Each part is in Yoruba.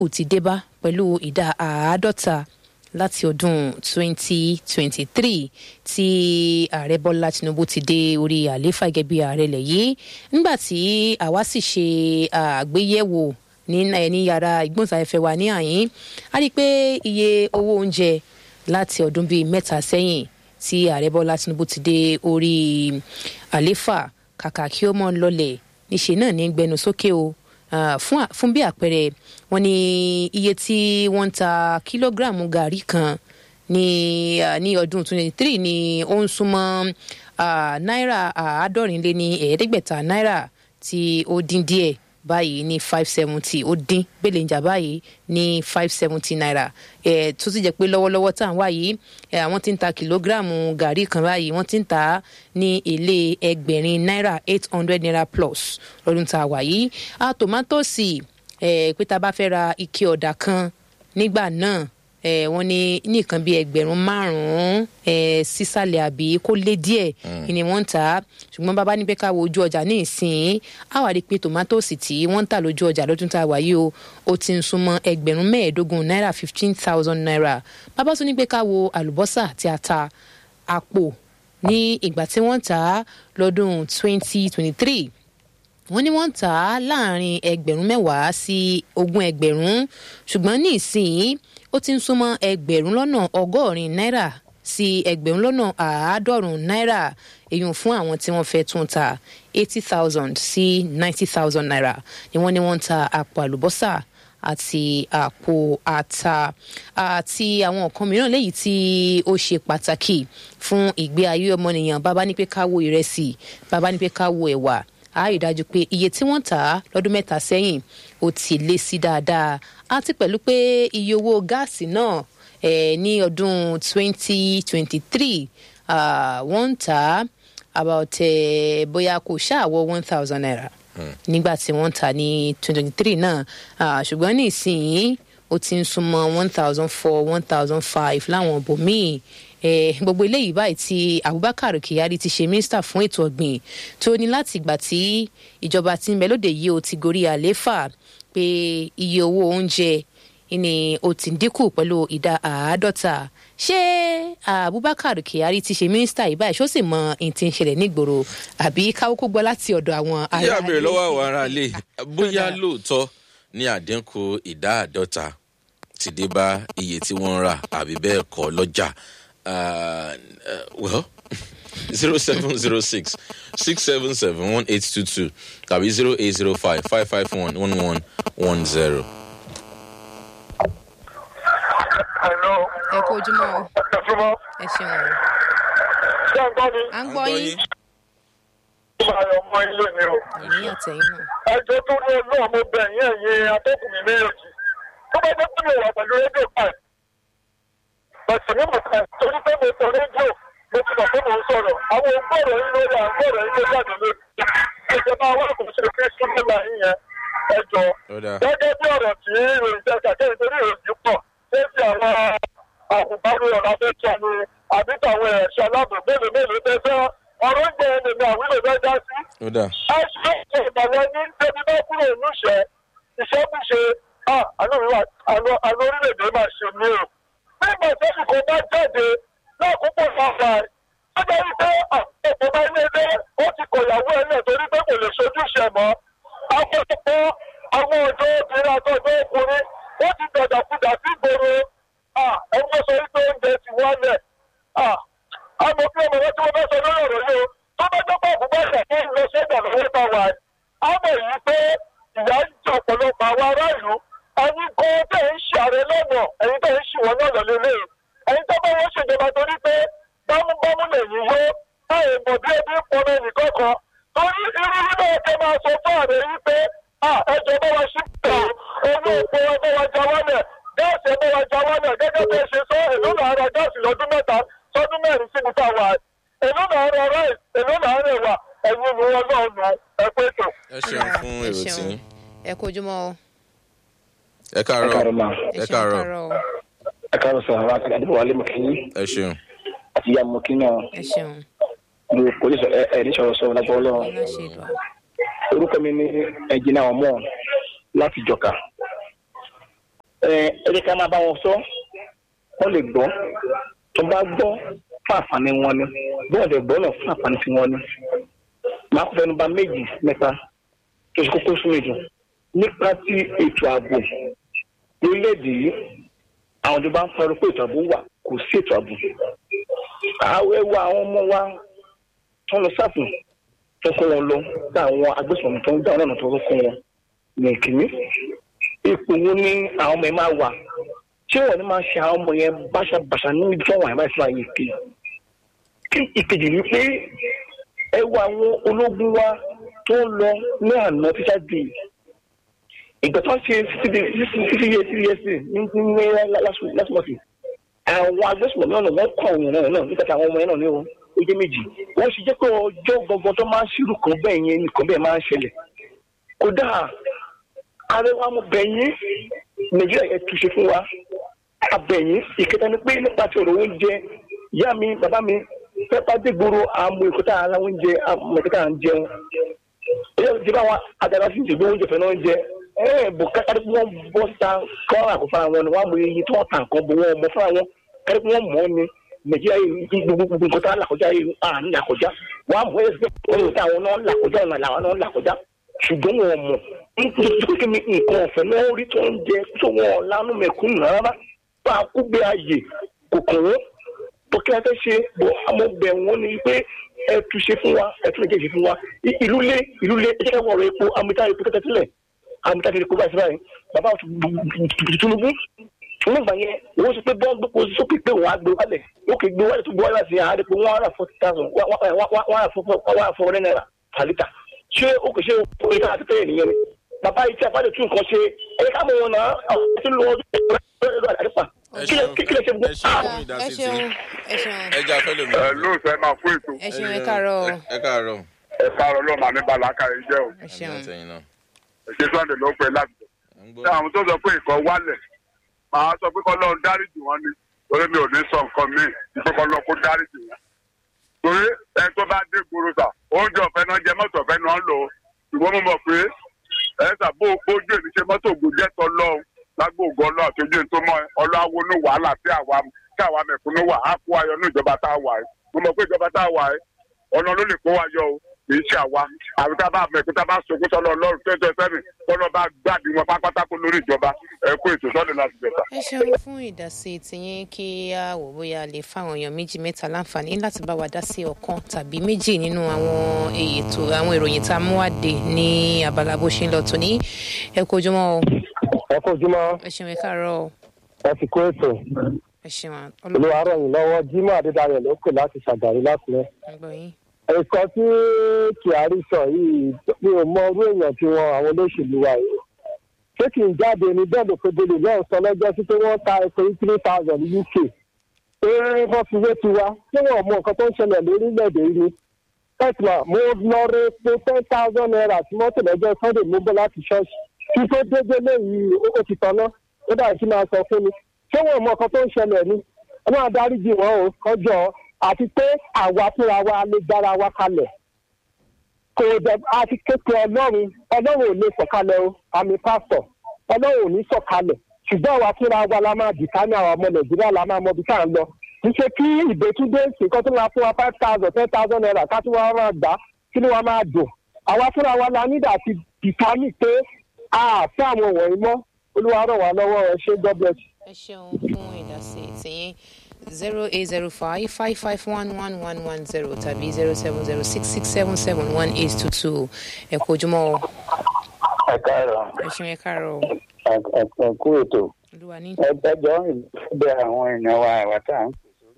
ò ti dé bá pẹ̀lú ìdá àádọ́ta láti ọdún 2023 tí ààrẹ bọ́lá tinubu ti dé orí àlééfà gẹ́gẹ́ bí ààrẹ lẹ̀ yìí nígbà tí àwa sì ṣe àgbéyẹ̀wò ní ní yàrá ìgbóhùnsáfẹ́fẹ́ wa ní àyín a rí i pé iye owó oúnjẹ láti ọdún bíi mẹ́ta sẹ́yìn tí ààrẹ bọ́lá tinubu ti dé orí àlééfà kàkà kí ó mọ́ lọlẹ̀ níṣẹ́ náà ní gbẹnu sókè o Uh, fún fún bí àpẹẹrẹ wọn ní iye tí wọ́n ń ta kílógíráàmù gàrí kan ní uh, ní ọdún twenty three ní ó ń súnmọ́ uh, náírà àádọ́rin lé ní ẹ̀ẹ́dẹ́gbẹ̀ta náírà tí ó dín díẹ̀ báyìí ní five seventy ó dín gbèlèǹjà báyìí ní five seventy naira ẹ tó sì jẹ́ pé lọ́wọ́lọ́wọ́ tá à ń wá yìí ẹ àwọn tí ń ta kìlógíráàmù gàrí kan báyìí wọ́n ti ń ta ní èlé ẹgbẹ̀rin náírà eight hundred naira plus lọ́dún tá a wà yìí a tòmátòsì ẹ pé tá a bá fẹ́ ra ike ọ̀dà kan nígbà náà ẹ wọ́n ní nìkan bíi ẹgbẹ̀rún márùnún ẹ sísàlẹ̀ àbí kó lé díẹ̀ ni wọ́n ń tà á ṣùgbọ́n bàbá ní pé ká wo ojú ọjà ní ìsìn á wà rí i pé tòmátòsì tí wọ́n ń tà lójú ọjà lọ́dún tá a wà yìí o ó ti ń súnmọ́ ẹgbẹ̀rún mẹ́ẹ̀ẹ́dógún náírà fifteen thousand naira bàbá tún ní pé ká wo àlùbọ́sà tí a ta àpò ní ìgbà tí wọ́n tà á lọ́dún twenty twenty three wọ́n ní wọ́n ń tà á láàrin ẹgbẹ̀rún mẹ́wàá sí ogún ẹgbẹ̀rún ṣùgbọ́n ní ìsìn ó ti ń súnmọ́ ẹgbẹ̀rún lọ́nà ọgọ́rin náírà sí ẹgbẹ̀rún lọ́nà àádọ́rùn-ún náírà èyàn fún àwọn tí wọ́n fẹ́ tún ta eighty thousand sí ninety thousand naira ni wọ́n ní wọ́n ń ta àpò àlùbọ́sà àti àpò ata àti àwọn nǹkan mìíràn léyìí tí ó ṣe pàtàkì fún ìgbé ayé ọmọnìyàn bàbá ní pé ká wo ìrẹsì bàbá ní pé ká wo ẹ̀wà a rí dájú pé iye tí wọ́n tà á lọ́dún mẹ́ta sẹ́yìn ó ti lé sí dáadáa àti pẹ̀lú pé iye owó gáàsì náà eh, ní ọdún 2023 uh, wọ́n ń tà á about eh, bóyá kò ṣáàwọ̀ one thousand naira nígbà tí wọ́n tà ní 2023 náà uh, ṣùgbọ́n ní ìsinyìí ó ti ń súnmọ́ one thousand four one thousand five láwọn ibòmíì Eh, gbogbo eléyìí báyìí tí abubakar kyari ti ṣe mínísítà fún ètò ọ̀gbìn tó ní láti ìgbà tí ìjọba tí ń bẹ lóde yìí ó ti gorí àlééfà pé iye owó oúnjẹ ni ó ti dínkù pẹ̀lú ìdá àádọ́ta ṣé abubakar kyari ti ṣe mínísítà yìí báyìí ṣó sì mọ ohun tí ń ṣẹlẹ̀ nígboro àbí káwókó gbọ́ láti ọ̀dọ̀ àwọn ará yíyá bèrè lọ́wọ́ àwọn ará ilé bóyá lóòótọ́ ní àdínkù ìdá àádọ́ta ti dé bá iye tí wọ́n ń rà àbí bẹ́ẹ̀ kọ́ lọ́jà uh, uh, well, 0706 677 1822 tàbí 0805 551 1110. Hello. ẹ kó ojúmọ́ o Ẹ súnmọ́. ẹ ṣeun o Ṣé ń gbọ́ mi? à ń gbọ́ yín Ó máa yọ ọmọ ilé mi o. àmì àtẹ̀yìn náà Ẹjọ́ tó ní olóò mo bẹ̀ yín ẹ̀yin atọ́kùn mi méjèèjì. Tó bá jẹ́ pé mi wà pẹ̀lú rédíò páì. Bẹ̀sẹ̀ mi mọ̀ ká torí pé mo sọ rédíò mo ti mọ̀ pé mo ń sọ̀rọ̀. Àwọn ògbọ́rọ̀ yín lórí àgbọ̀rọ̀ yín lórí àdúgbò. Ìjọba wa kò ṣe pé súnmọ́ yín yẹn. Ẹjọ́. Ó dáa. Gẹ́gẹ́ bí ọ̀rọ̀ tí ìròyìn jẹ́ kàkẹ́ nítorí ìròyìn pọ̀. Ṣé ti àwọn àkùnbáwí ọ̀rọ̀ afẹ́fẹ́ ni àbí tàwọn ẹ̀ṣọ́ aláàbò mélòó mélòó tẹ́ fẹ́ ọ̀rọ̀ ń jẹ́ ẹnìmí àwílò fẹ́ dá sí Ó dáa. ẹ̀ṣọ́ ìgbàlẹ̀ ní débi bá kúrò níṣẹ́ iṣẹ́ bí ṣe àlọ́ orílẹ̀-èdè máa ṣe mí o. nígbà sẹ́yìn kan bá jáde lákòókò sáfà ó jẹ́ wípé àpò bá ilé ilé ó ti kọ̀yàwó ẹ̀ náà torí pé kò lè ṣojúṣe mọ́. akọ́tọ̀pọ̀ àwọn ọ̀dọ́ obìnrin àtọ́jọ́ ọkùnrin ó ti dàdàkudà sí ìgboro ẹgbẹ́ sọ wípé oúnjẹ ti wálẹ̀. àmọ́ bí ọmọ wọn tí wọ́n fẹ́ sọ lórí ọ̀rọ̀ yìí o tó bá jẹ́ pé àbúgbàṣà tó ń lọ sọ́jà lọ́wọ́ bá wà á mọ̀ yìí pé ìyá ń jẹ ọ̀pọ̀lọpọ̀ àwọn ará ìlú ẹni kan tẹ̀ ń ṣàrẹ lọ́nà ẹ̀yin tẹ̀ ń ṣìwọ́n náà lọ lélẹ̀ ẹ̀yin tó bá wọ́n ṣèjọba torí pé bámúbámú lẹ́yìn yó táyà mọ̀ bí ebi ń pọnà nìkan kan torí irú nínú ọ̀kẹ́ máa sọ fún ààrẹ yìí pé ẹjọ́ bá wa ṣí pé owó òpó ẹ bá wa já wálẹ̀ gáàsì ẹ bá wa já wálẹ̀ gẹ́gẹ́ bí ẹ ṣe sọ èló là ń ra gáàsì lọ́dún mẹ́ta sọ́dún mẹ́rin síbi tá a wà èló là ń ra ráìs èló là ń rẹ̀ wà ẹ̀yin ni wọn náà nù ẹ pé tó. ẹ ṣeun fún ẹ èrò tí ṣeun ẹ kó ojúmọ́ o ẹ káàárọ̀ káàárọ̀ ma ẹ ẹ ṣeun káàárọ̀ káàárọ̀ o ẹ káàárọ̀ sọ àwọn akẹ́kọ̀ọ́ àdúgbò wálé mọ̀kínní ẹ ṣeun àti ìyá mọ̀kínní náà ẹ ṣeun lu polisi ẹ ẹ ní sọ̀rọ̀ sọ̀rọ̀ lágbọ́ ọlọ́run ọlá ṣe dùn orúkọ mi ní ẹ̀jìnà ọmọ láti jọ̀ka ẹ ẹ jẹ́ ká máa bá wọn sọ wọ́n lè gbọ́ tó bá gbọ́ fún àǹfààní wọn ni bọ́ọ̀ lè gbọ́ náà fún àǹfààní tí wọ́n ní. máa kó fẹnu ba méjì mẹ́ta tó ṣe kókó fún mi jù nípa ti ètò ààbò lórílẹ̀‐èdè yìí àwọn ìjọba ń fọwọ́ pé ètò ààbò wà kò sí ètò ààbò. àwọn ẹwà àwọn ọmọ wa tó ń lọ sáfù tó kó wọn lọ sí àwọn agbésùnmọ̀mí tó ń dá ọ̀nà tó kó wọn ní ìkíní. ipò wo ni àwọn ọmọ yẹn máa wà ṣé wọn ní máa ṣe àwọn ọmọ yẹn báṣabàṣà ní ibi tí wọn wà yẹn báyìí fún àyè ìkejì. kí ìkejì ni pé ẹ wo àwọn ológun wa tó ń lọ ní àná tíṣà dé ìgbà tó ń ṣe títí yẹ títí yẹ sí ní ní lásìmọ̀sì àwọn agbésùnmọ̀mí ọ̀nà wọn kọ̀ ọ̀hún náà náà nígbà tí àwọn ọmọ yẹn náà ní o ojú méjì wọ́n ṣe jẹ́ pé ọjọ́ gbọ̀ngàn tó máa ń ṣírù kan bẹ́ẹ̀ yẹn nìkan bẹ́ẹ̀ máa ń ṣẹlẹ̀ kódà arẹwà mo bẹ̀yìn nàìjíríà yẹn túnṣe fún wa abẹ̀yìn ìkẹta ni pé nípa ti ọ̀rọ̀ oúnjẹ ìyá mi bàbá mi pẹ́pà dégboro àmú ìkọta ara oúnjẹ àmú ìkọta à ń jẹun ẹ̀yẹ́ ti bá wọn àdàlà sí ìṣègbè oúnjẹ fẹ́ náà ń jẹ ẹ̀ bò kárí pé wọ́n bọ́ síta kọ́ àkó fara wọn ni wọ́n á mọ iye tí wọ́n ta nǹkan bò wọ́n mọ fara wọn kárí pé wọ́n mọ̀ ọ́ ni nàìjíríà yìí gbogbo nǹkan tá a là kọjá yìí à ń là kọjá wọ́n á mọ̀ ẹ́ sí pé wọ́n táwọn náà là kọjá ọ̀nà làwọn náà là kọjá ṣùgbọ́n wọn mọ̀ nítorí kí ni nǹkan ọ̀fẹ́ náà rí tó ń jẹ tó wọn lánú mẹ̀kúnnù rárá bá a kú gbé ààyè kò kàn wọ́n tó kí wọ́n fẹ́ ṣe bọ́ àmọ́ bẹ̀ wọ́n ni pé ẹ tún ṣe fún wa ẹ tún lè jẹ́ ṣe fún wa ìlú lé ìlú lé ẹ jẹ́ ká wọ̀rọ̀ epo amúta epo tẹ́tẹ́ sílẹ̀ amúta epo báyìí síbáyìí bàbá Tinubu nígbà yẹn wọ́n sọ pé bọ́n gbé kó sókè pé wọ́n á gbé wálẹ̀ ó kè gbé wálẹ̀ tó gbé wálẹ̀ láti àárẹ̀ pé wọ́n á rà forty thousand wọ́n á rà four hundred naira per litre ṣé ó kò ṣe orí ká àti tẹ́lẹ̀ nìyẹn ni bàbá yìí tí a bá lè tún nǹkan ṣe ẹ ká mọ̀ wọn náà àwọn tí ń lo ọdún ẹ̀rọ àdàrípa kí lè ṣe gbogbo. ẹ ṣeun fún ẹ ìdásí tí ṣeun ẹ ṣeun ẹ jẹ́ afẹ́ lómi. ẹ lóòótọ́ ẹ máa fún ètò ẹ ṣeun ẹ káàárọ̀ ẹ káàárọ̀ ẹ káàárọ̀ lọ́ọ́ màmí balaka yìí jẹ́ o ẹ ṣeun àtẹ̀yìn náà. ṣé sunday ló pẹ́ láti à ń gbọ́. ṣé àwọn tó sọ pé ìkọ́ wálẹ̀ màá sọ pé kọ́lọ́run dáríjì wọn ni torí mi ò ní sọ nǹkan míì ìpè kọ́lọ́run kó dáríjì wọn. torí ẹ tó bá dé gbòòrò sà oúnjẹ ọ̀fẹ́ náà jẹ mọ́tò ọ̀fẹ́ náà lò ó ṣùgbọ́n mo mọ̀ pé ẹ sà bó bójú èmi ṣe mọ́tò ògùnjẹ́ tọ́ lọ́hùn lágbo ògùn ọlọ́ àtọ́jú èmi tó mọ ọlọ́wọ́ ní wàhálà tí àwa tí àwa mẹ̀kúnnú wà á kó ayọ̀ ní ìjọba tá a wà ẹ́ mo mọ̀ pé ìjọba tá a wà ẹ́ ọ̀nà ló lè kó wa yọ o kì í ṣe àwa àbí tá a bá mẹ̀kún tá a bá sọkún sọ́lọ́ ọlọ́run tó ẹjọ́ sẹ́mi kọ́lọ́ bá gbàdí wọn pátákó lórí ìjọba ẹ kó ètò sọ́dọ̀ láti bẹ̀ta. ẹ ṣeun fún ìdásí tiyín kí a wò bóyá a lè fáwọn èèyàn méjì mẹ́ta láǹfààní láti bá wa dá sí ọ̀kan tàbí méjì nínú àwọn ètò àwọn ìròyìn tá a mú wáde ní abala bó ṣe ń lọ tòní ẹ kó ojúmọ́ o ẹ kó ojúmọ́ ẹ ṣeun ẹ káàárọ̀ o ẹ ti kó ètò ẹ ṣeun olúwa ràn yín lọ́wọ́ jimoh adédáyọ̀ ló pè láti ṣàgàrí lákùrẹ́. ọlọ́gbọ̀n yín nǹkan tí kyari sọ yìí mi ò mọ orú èèyàn tí wọn àwọn olóṣèlú wa yìí ṣé kì í jáde ní bẹ́ẹ̀ ló pegele náà sọ lọ́jọ́ sí pé wọ́n ta epo ní three thousand ní uk pé wọ́n fi wé tiwa ṣé wọn mọ nǹkan tó ń ṣẹlẹ̀ lórílẹ̀‐èdè yìí ni tẹ́tìmọ̀ mo lọ rẹ epo ten thousand naira tí mọ́tò lọ́jọ́ sunday mo bọ́ láti ṣọ́ọ̀ṣì kí tó dédé léyìí ó ti tọ́ná ó dà kí máa sọ fún mi ṣé wọn mọ nǹkan tó ń ṣẹlẹ̀ ni ọlọ́run adáríjì wọn o kọjọ́ àti pé àwa fúnra wa lè gbára wa kalẹ̀ kò dẹ̀ àti kékeré ọlọ́run ọlọ́run ò lè sọ̀kalẹ̀ o àmì pásítọ̀ ọlọ́run ò ní sọ̀kalẹ̀ ṣùgbọ́n àwa fúnra wa la máa dìtá ní àwọn ọmọ nàìjíríà la máa mọ ibi tá à ń lọ kì í ṣe kí ìbẹ́túndé nǹkan tó máa fún wa five thousand ten thousand naira ká tún wá máa gbà kí ni wọ́n máa dùn àwa fúnra wa la nídà ti dìtá ní pé a fẹ́ àwọn wọ̀nyí mọ́ olúwa ràn wá lọ́wọ́ ẹ ṣé god bless. ẹ ṣeun fún ìdásí tiyín zero eight zero five five five one one one one zero tàbí zero seven zero six six seven seven one eight two two ẹ kó ojúmọ́ o ẹ káàárọ̀ ẹ ṣeun ẹ káàárọ̀ o ẹ kú ètò olúwa ní. ẹjọ́ ìbẹ àwọn èèyàn wa àwa tá à ń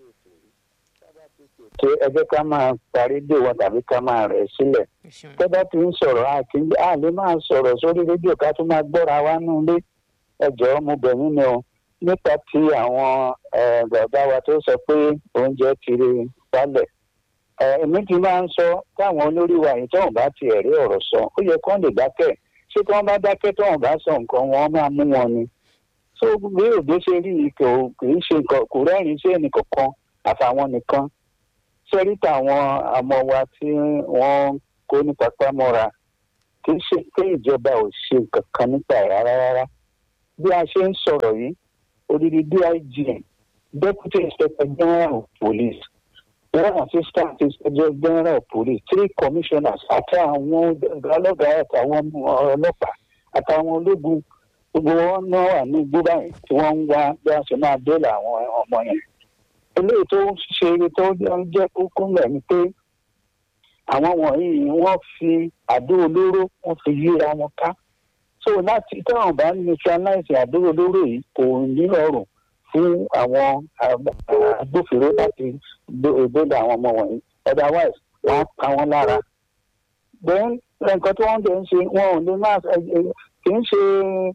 pè ẹ jẹ́ ká máa parí dè wọn tàbí ká máa rẹ̀ sílẹ̀ ẹ ṣeun tó bá ti ń sọ̀rọ̀ a kì í a lè máa sọ̀rọ̀ sórí rédíò ká tún máa gbọ́ra wa nù lé ẹjọ́ mo bẹ̀ yín ni o nípa ti àwọn eh, bàbá wa tó sọ pé oúnjẹ ti rí wálẹ̀ Eh, èmi ti máa ń sọ táwọn olórí wa yìí tóun bá ti ẹ̀rí ọ̀rọ̀ sọ ó yẹ kó lè dákẹ́ ṣé tí wọ́n bá dákẹ́ tóun bá sọ nǹkan wọn máa mú wọn ni tó bí òde ṣe rí i kò kì í ṣe nǹkan kò rẹ́rìn-ín sí ẹnì kankan àfàwọn nìkan sẹ́rí táwọn àmọ́ wa tí wọ́n kó ní pápá mọ́ra kì í ṣe pé ìjọba ò ṣe nǹkan kan nípa ẹ̀ rárá rárá bí a ṣe ń sọ̀rọ̀ yìí odidi dig deputy inspector general of police one assistant inspector general of police three commissioners àti àwọn ọlọ́gàá àtàwọn ọlọ́pàá àtàwọn ológun gbogbo wọn náà wà ní igbó báyìí tí wọ́n ń wá bí wọ́n ṣe máa délé àwọn ọmọ yẹn eléyìí tó ń ṣe tó jẹ́ kókó lẹ̀ ni pé àwọn wọ̀nyí wọ́n fi àdó olóró wọ́n fi yíra wọn ká so láti táwọn bá neutralize àdó olóró yìí kò ní ọrùn fún àwọn agbófinró láti dóòdà àwọn ọmọ wọ̀nyí otherwise wọ́n á pa wọ́n lára then nǹkan tí wọ́n dẹ̀ ń ṣe wọn ò lè máa kì í ṣe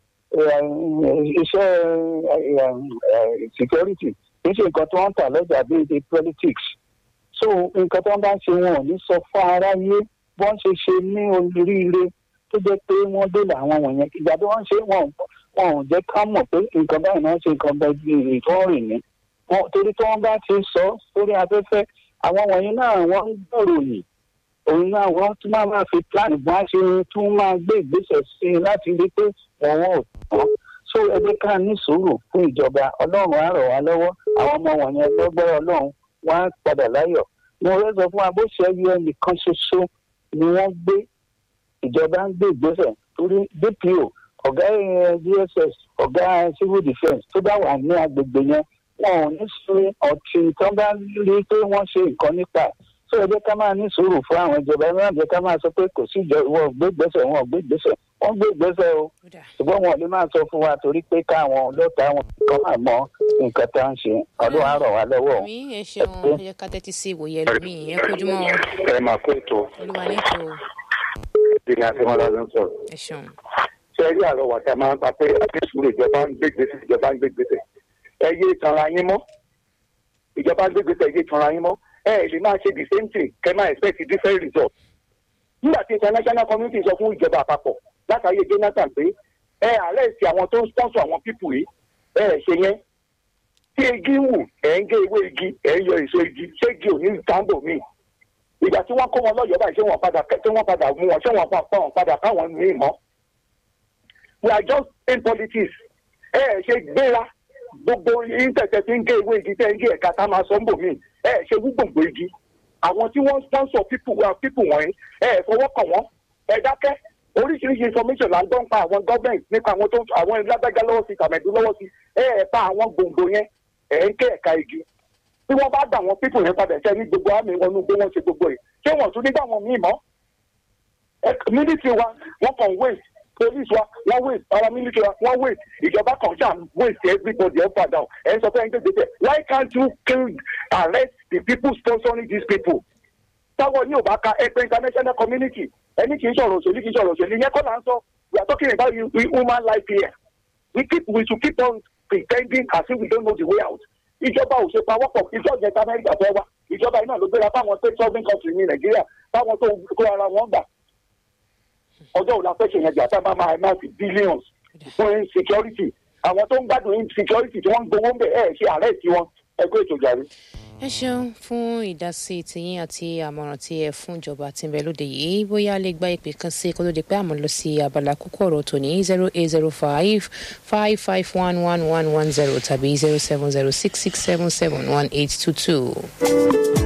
iṣẹ́ security kì í ṣe nǹkan tí wọ́n ń tà lọ́jà bíi the politics so nǹkan tí wọ́n bá ń ṣe wọn ò ní sọ fún aráyé bọ́n ṣe ṣe ní oríire tó jẹ́ pé wọ́n dènà àwọn wọ̀nyẹn ìgbà tí wọ́n ṣe wọn wọn ò jẹ́ ká mọ̀ pé nǹkan báyìí náà ṣe nǹkan bẹ́ẹ̀ bí ìtọ́rìn ní torí tí wọ́n bá ti sọ sórí afẹ́fẹ́ àwọn wọ̀nyí náà wọ́n ń gbòòròyìn òun náà wọ́n tún máa máa fi plan bọ́n á ṣe tún máa gbé ìgbésẹ̀ sí i láti rí pé wọ́n ò tán so ẹ jẹ́ ká ní sùúrù fún ìjọba ọlọ́run á rọ̀ wá lọ́wọ́ àwọn ọmọ wọ̀nyẹn lọ́gbọ́rọ̀ ọlọ́run wọ́n á padà láyọ̀ mo rẹ́ sọ fún wa bó ṣe ẹyọ ẹnìkan ṣoṣo ni wọ́n gbé ìjọba ń gbé ìgbésẹ̀ torí dpo ọ̀gá dss ọ̀gá civil defence tó bá wà ní agbègbè yẹn wọn ò ní sun ọtí tó bá rí pé wọ́n ṣe nǹkan nípa ẹ̀ so ẹ jẹ́ ká máa ní sùúrù fún àwọn ìjọba ẹ máa jẹ́ ká máa sọ pé kò sí ìjọ wọn ò gbé ìgbésẹ̀ wọn ò gbé ìgbésẹ̀ wọ́n gbé ìgbésẹ̀ o ṣùgbọ́n wọn ò lè máa sọ fún wa torí pé káwọn lọ́tà wọn kọ́ máa mọ nǹkan tá à ń ṣe ọdún á rọ̀ wá lọ́wọ́. mi ẹ ṣeun ẹ jẹ́ ká tẹ́tí sí ìwòye ẹlòmíì ẹ kojúmọ́ ẹ máa kó ètò olúwa nítò ìdílé àtìmọ́lá ló ń sọ̀rọ̀. ẹ ṣeun. ṣé ẹ rí àrọ̀ wà tá a máa ń pa pé àtẹ̀sùrù ìjọba ń gbé gbèsè ìjọba ń gbé gbèsè ẹ yé tanra yín mọ́ ìjọba ń gbé gbèsè ẹ yé tanra yín mọ́ ẹ ẹ lè máa ṣe the same thing kẹ máa expect different result. nígbà tí international community sọ fún ìjọba àpapọ̀ látàrí jonathan pé ẹ arrest àwọn tó ń sponsor àwọn people yìí ẹ ẹ ṣe yẹn tí igi wù ẹ ń gé ewé igi ẹ ń yọ èso igi ṣé igi ò ní tambo míì ìgbà tí wọ́n kó wọn lọ́yọ̀ọ́ báyìí ṣé wọ́n padà tí wọ́n padà mú wọn ṣé wọ́n pa wọn padà káwọn míì mọ́. we are just in politics ẹ ẹ ṣe gbéra gbogbo ìtẹ̀tẹ̀ tí ń gé ewé igi tẹ́ ń gé ẹ̀ka tá máa sọ ń bò míì ẹ ẹ ṣe wúgbòǹgbò igi àwọn tí wọ́n sponsor people wa people wọ̀nyí ẹ ẹ fọwọ́ kàn wọ́n ẹ dákẹ́ oríṣiríṣi information là ń gbọ́ ń pa àwọn gọ́ọ̀mẹ̀ntì nípa àwọn tó àwọn lágbájá lọ́wọ́ sí tàmẹ̀dú lọ́wọ́ sí ẹ ẹ pa àwọn gbòǹgbò yẹn ẹ ń ké ẹ̀ka igi tí wọ́n bá dà wọn people yẹn padà ṣẹ́ ní gbogbo àmì wọn ní gbé wọn ṣe gbogbo yìí ṣé wọ́n tún nígbà wọn míì mọ́ military wa wọ́n kàn wait police wa wọ́n wait paramilitary wa wọ́n wait ìjọba kan ṣáà wait everybody up and down ẹ̀ ń sọ pé ẹ̀ ń gbé gbèsè why can't you kill arrest the people sponsoring these people táwọn ní ò bá ka ẹgbẹ́ international community ẹni kì í sọ̀rọ̀ òṣèlú kì í sọ̀rọ̀ òṣèlú yẹn kọ́ là ń sọ we are talking about human life here we keep we should keep on pretending as if we don't know the way out ìjọba ò ṣe pawọ́pọ̀ ìjọ ìjẹta amẹ́ríkà fẹ́ wá ìjọba iná ló gbéra fáwọn state sovereign country ní nàìjíríà fáwọn tó kó ara wọn gbà ọjọ́ òun la fẹ́ ṣe yẹn jà tá a máa máa máa fi billions fún security àwọn tó ń gbádùn insecurity tí wọ́n ń gbowó ń bẹ̀ ẹ̀ ṣe àárẹ̀ tí wọ́n ẹgbẹ́ ètò ìjàre. ẹ ṣeun fún ìdásí tìyín àti àmọ̀ràn tí ẹ fún ìjọba tí ń bẹ lóde yìí bóyá lè gba ìpè kan sí kó tó di pé àmọ́ lọ sí abala kókó ọ̀rọ̀ tòní zero eight zero five five five one one one one zero tàbí zero seven zero six six seven seven one eight two two.